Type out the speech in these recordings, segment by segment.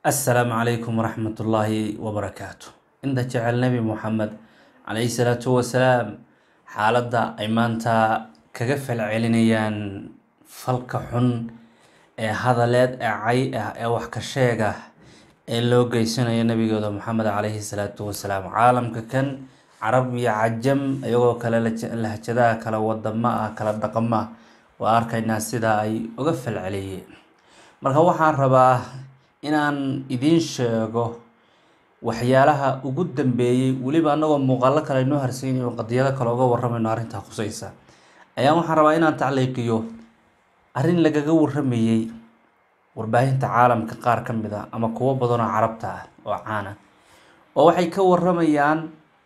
assalaamu calaykum waraxmatullaahi wabarakaatu inta jecel nebi moxamed calayhi salaatu wasalaam xaaladda ay maanta kaga falcelinayaan falka xun ee hadaleed ee cay ah ee wax ka sheeg ah ee loo geysanayo nabigooda moxamed calayhi salaatu wasalaam caalamka kan carab iyo cajam iyagoo kale lahjadaha kala wadamo ah kala dhaqamo ah waa arkaynaa sida ay uga falceliyeen marka waxaan rabaa inaan idiin sheego waxyaalaha ugu dambeeyey weliba anagoo muuqaalo kale inoo harsaynayo qadiyado kale uga waramayno arrintaa khusaysa ayaa waxaan rabaa inaan tacliiqiyo arrin lagaga waramayey warbaahinta caalamka qaar ka mid ah ama kuwo badan oo carabta ah oo caana oo waxay ka waramayaan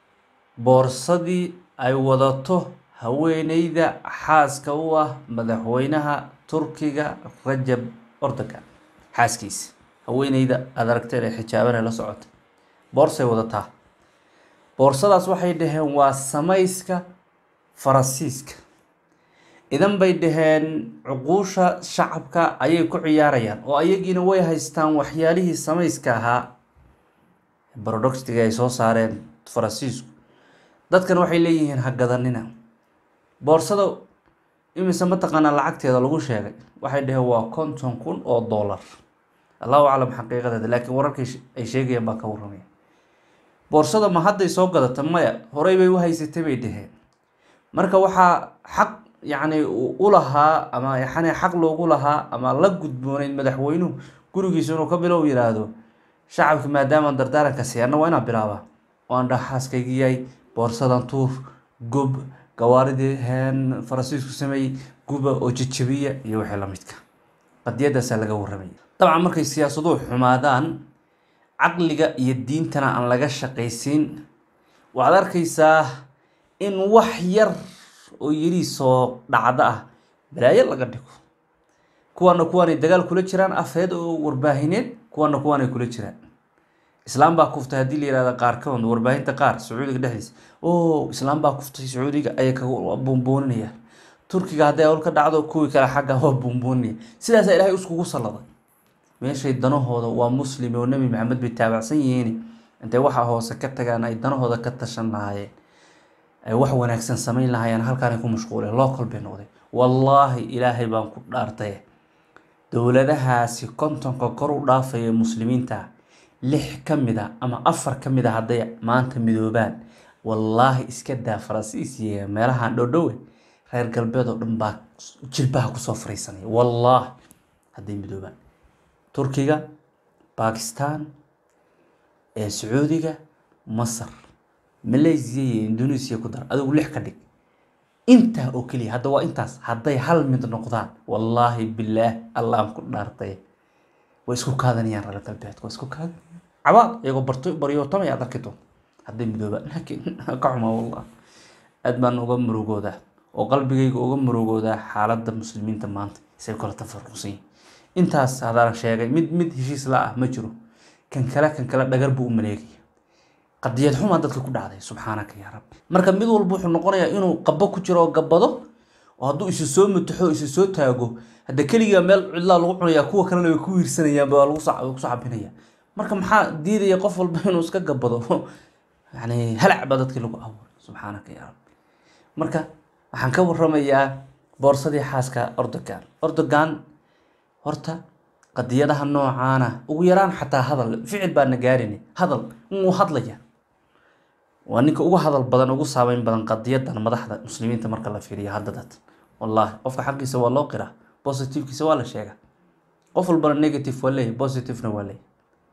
boorsadii ay wadato haweeneyda xaaska u ah madaxweynaha turkiga rajab ordogan xaaskiisa haweeneyda aada aragteen ee xijaaban ee la socota boorsay wadataa boorsadaas waxay dhaheen waa samayska farasiiska idan bay dhaheen cuquusha shacabka ayay ku ciyaarayaan oo ayagiina way haystaan waxyaalihii samayska ahaa barodoxtiga ay soo saareen farasiisku dadkan waxay leeyihiin ha gadanina boorsada imise mataqaanaa lacagteeda lagu sheegay waxay dhaheen waa konton kun oo dollar allahu aclam xaqiiqadeeda laakiin wararkay ay sheegayaan baa ka waramaya boorsada ma hadday soo gadata maya horey bay u haysatay bay dhaheen marka waxaa xaq yacni u lahaa ama yani xaq loogu lahaa ama la gudbooneyd madaxweynuhu gurigiisa inuu ka bilow yiraahdo shacabki maadaama dardaaranka siyaana waa inaan bilaabaa oo aan dhaha xaaskaygi yahay boorsadan tuur gob gawaaridii heen farasiisku sameeyey guba oo jajabiya iyo wixii lamidka qadiyadaasaa laga waramaya dabcan markay siyaasaduhu xumaadaan caqliga iyo diintana aan laga shaqaysiin waxaad arkaysaa in wax yar oo yiri soo dhacdo ah balaayo laga dhigo kuwaana kuwaanay dagaal kula jiraan afeed oo warbaahineed kuwaana kuwaanay kula jiraan islaam baa kuftay haddii la yihahda qaarkood warbaahinta qaar sacuudiga dhexdiisa o islaam baa kuftay sacuudiga ayay ka buunbuuninayaan turkiga hadday hawl ka dhacdo kuwii kale xagga waa buunbuuninaya sidaasaa ilaahay iskugu salladay meeshay danahooda waa muslim oo nebi maxamed bay taabacsan yihiin intay waxa hoose ka tagaan ay danahooda ka tashan lahaayeen ay wax wanaagsan samayn lahaayeen halkaanay ku mashquuleen local bay noqdeen wallaahi ilaahay baan ku dhaartay dowladahaasi kontonka kor u dhaafaya muslimiinta lix ka mid a ama afar ka mid a hadday maanta midoobaan wallaahi iska daa faransiis iyo meelahan dhowdhowe reer galbeed oo dhan baa jilbaha kusoo fariisanaya wallaahi hadday midoobaan turkiga bakistan ee sacuudiga masar malaysia iyo indonesia ku dar adigu lix ka dhig intaa oo keliya hadda waa intaas hadday hal mid noqdaan wallaahi bilaah allahan ku dhaartay way isku kaadanayaan reer galbeedka waa isku kaadanayaan cabaad iyagoo barto baryootamay aad arki doonto hadday midoobaan laakiin ka xumaa wallah aad baan uga murugoodaa oo qalbigayga uga murugoodaa xaaladda muslimiinta maanta isay kala tafaruqsan yihin intaas hadaan sheegay mid mid heshiis la ah ma jiro kan kale kan kale dhagar buu u maleegaya qadiyad xumaa dadka ku dhacday subxaanaka yaa rabbi marka mid walba wuxuu noqonayaa inuu qabo ku jiro oo gabado oo hadduu isu soo mutaxo isu soo taago hadda keligaa meel cidlaa lagu cunayaa kuwa kalena way ku wiirsanayaan waa lagu kusoo cabinaya marka maxaa diidaya qof walba inuu iska gabado yani halac baa dadkii lagu abuuray subxaanaka yaa rabbi marka waxaan ka waramayaa boorsadii xaaska ordogan ordogan horta qadiyadaha noocaana ugu yaraan xataa hadal ficil baana gaarin hadal wuu hadlaya waa ninka ugu hadal badan ugu saameyn badan qadiyadan madaxda muslimiinta marka la fiiriyo hadda dad wallaahi qofka xaqiisa waa loo qiraa positivkiisa waa la sheega qof walbana negative waa leeyahy positivena waa leeyahy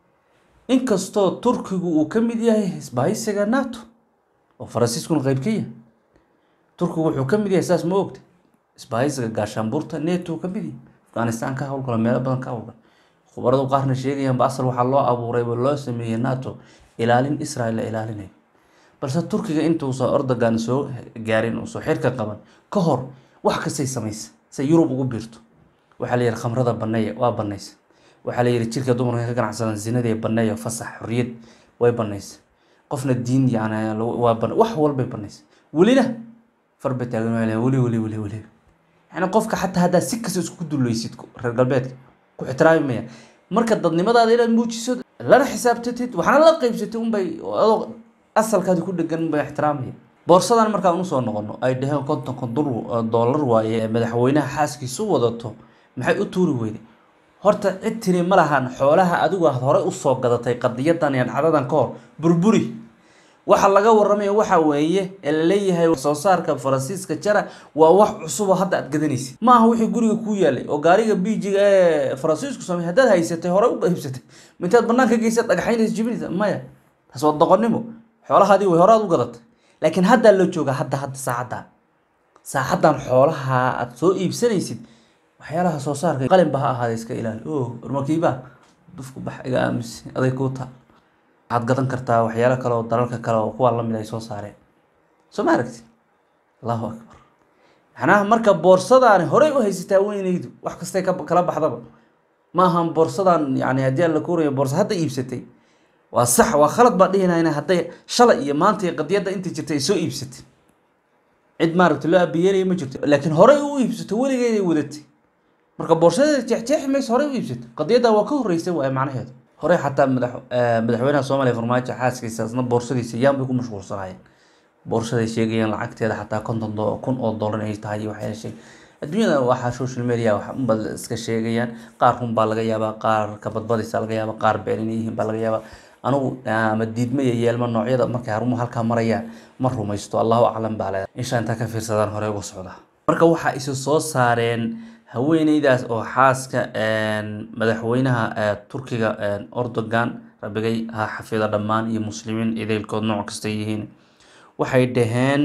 inkastoo turkigu uu ka mid yahay isbahaysiga nato oo faransiiskuna qeyb ka yahay turkigu wuxuu ka mid yahay saas ma ogta isbahaysiga gaashaanbuurta neto ka mid yahay afghanistan ka howlgalo meelo badan ka howlgalo khubaradu qaarna sheegayaanba asal waxaa loo abuurayba loo sameeyey nato ilaalin israel la ilaalinayo balse turkiga intuusan ordogan soo gaarin uusoo xirka qaban ka hor wax kastay samaysa say yurub ugu biirto waxaa la yihi khamrada baneeya waa banaysa waxaa la yihi jirka dumarka ka ganacsadan zinadii baneeya fasax xorriyad way banaysa qofna diin yani waa wax walbay banaysa welina farba taagan weli weli weli weli yani qofka xataa haddaa si kasta isku dulaysid reer galbeedka ku ixtiraami maya marka dadnimadaada inaad muujiso lana xisaabtatid waxaana la qeybsatid unbay adoo asalkaadi ku dhegan unbay ixtiraamaya boorsadan markaan usoo noqono ay dhaheen kontonka dollar waaye ee madaxweynaha xaaskiisu wadato maxay u tuuri weyday horta cid tiri ma lahan xoolaha adigu aad horey usoo gadatay qadiyadan iyo dhacdadan ka hor burburi waxa laga waramaya waxa weeye ee laleeyahay soo saarka faransiiska jara waa wax cusub oo hadda aad gadanaysid ma aha wixii guriga kuu yaalay oo gaariga biijiga ee faransiisku samey haddaad haysatay horey u qaybsatay mintaad banaanka geysa dhagaxaynaysa jibinaysa maya taas waa doqonnimo xoolahaadii way horaad u gadatay laakiin haddaa loo joogaa hadda hadda saacaddan saacaddan xoolaha aad soo iibsanaysid waxyaalaha soo saarka qalin ba ha ahaada iska ilaali o ormakiiba dufku bax iga aamis aday kuu taa waxaad gadan kartaa waxyaalo kale oo dalalka kale oo kuwaa lamid ay soo saareen soo ma aragti allahu akbar macnaha marka boorsadaani horey u haysataa weynaydu wax kastay kala baxdaba ma ahan boorsadan yani haddii aan la kuurayo boorsa hadda iibsatay waa sax waa khalad baa dhihinayna hadday shalay iyo maanta iyo qadiyadda inta jirtay ay soo iibsatay cid maaragta loo abiyeelaya ma jirto laakiin horey u iibsato weligeeday wadatay marka boorsadeeda jeexjeexi mayso horey u iibsato qadiyadda waa ka horreysay waaye macnaheedu horey xataa madax madaxweynaha soomaaliya farmaajo xaaskiisa isna boorsadiisa yaan bay ku mashquulsanayeen boorsaday sheegayeen lacagteeda xataa konton kun oo dollar ay tahay iyo waxyaala sheeg adduunyada waxaa social media wax unba iska sheegayaan qaar run baa laga yaabaa qaar kabadbadaysa laga yaabaa qaar been inay yihiin baa laga yaabaa anigu ama diidma iyo yeelma noocyada markay harumuhu halkaa marayaan ma rumaysto allahu aclam baa leedahay insha intaa ka fiirsadaan hore uga socda marka waxaa isu soo saareen haweeneydaas oo xaaska madaxweynaha turkiga ordogan rabigay ha xafida dhammaan iyo muslimiin idaylkood nooc kasta yihiin waxay dhaheen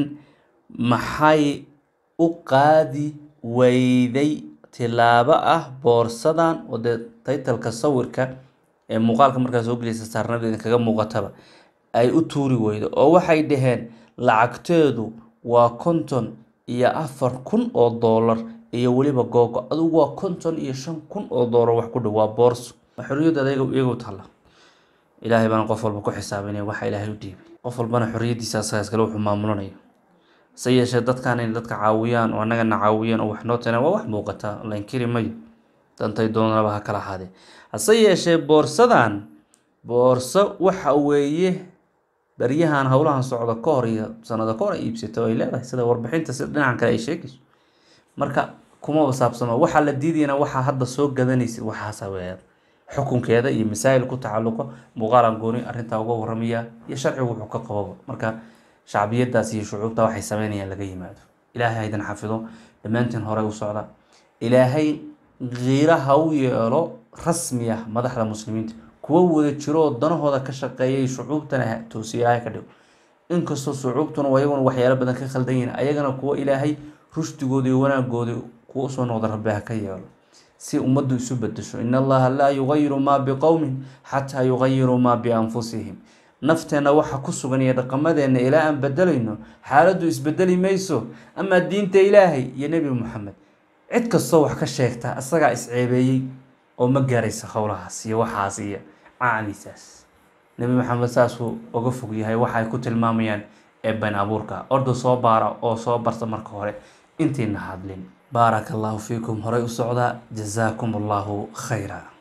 maxay u qaadi weyday tilaabo ah boorsadan oo dee taytalka sawirka ee muuqaalka markaa soo geliysa saarnadeeda kaga muuqataba ay u tuuri weydo oo waxay dhaheen lacagteedu waa konton iyo afar kun oo dollar iyo weliba googo adugu waa konton iyo shan kun oo dollar wax ku dhow waa boorso xorriyadda adayga iyagu talla ilaahay baana qof walba ku xisaabinaya waxa ilaahay u dhiibay qof walbana xorriyaddiisa asagaas kale wuxuu maamulanayo se yeeshee dadkan inay dadka caawiyaan oo annagana caawiyaan oo wax noo teenaan waa wax muuqata la inkiri mayo dantay doonaba ha kala ahaadee hase yeeshee boorsadan boorso waxa weeye baryahan howlahan socda ka hor iyo sanado ka hor ay iibsato ay leedahay sida warbixinta sida dhinacan kale ay sheegayso marka kumaba saabsano waxaa la diidayana waxaa hadda soo gadanaysid waxaasa weeyaan xukunkeeda iyo masaa'il ku tacalluqo muuqaalan gooni arrintaa uga warramaya iyo sharcigu wuxuu ka qababa marka shacbiyadaas iyo shucuubta waxay sameynayaan laga yimaado ilaahay haydan xafido dhammaantiin hore u socda ilaahay kiira ha u yeelo rasmi ah madaxda muslimiinta kuwa wada jiro oo danahooda ka shaqeeyay shucuubtana toosiya ilaahay ka dhigo inkastoo shucuubtuna ayaguna waxyaalo badan ka khaldan yihiin ayagana kuwa ilaahay rushdigooda iyo wanaagooda kuwa usoo noqda rabbi ha ka yeelo si ummaddu isu bedesho in allaha laa yugayiru maa biqowmin xataa yugayiruu maa bianfusihim nafteenna waxa ku sugan iyo dhaqamadeenna ilaa aan bedelayno xaaladdu isbedeli mayso amaa diinta ilaahay iyo nebi moxamed cid kastoo wax ka sheegta isagaa isceebeeyey oo ma gaaraysa howlahaas iyo waxaas iyo caanisaas nebi maxamed saasuu uga fog yahay waxay ku tilmaamayaan ee been abuurka orda soo baara oo soo barta marka hore intiina hadlin baaraka allahu fiikum horey u socdaa jazaakum allahu khayra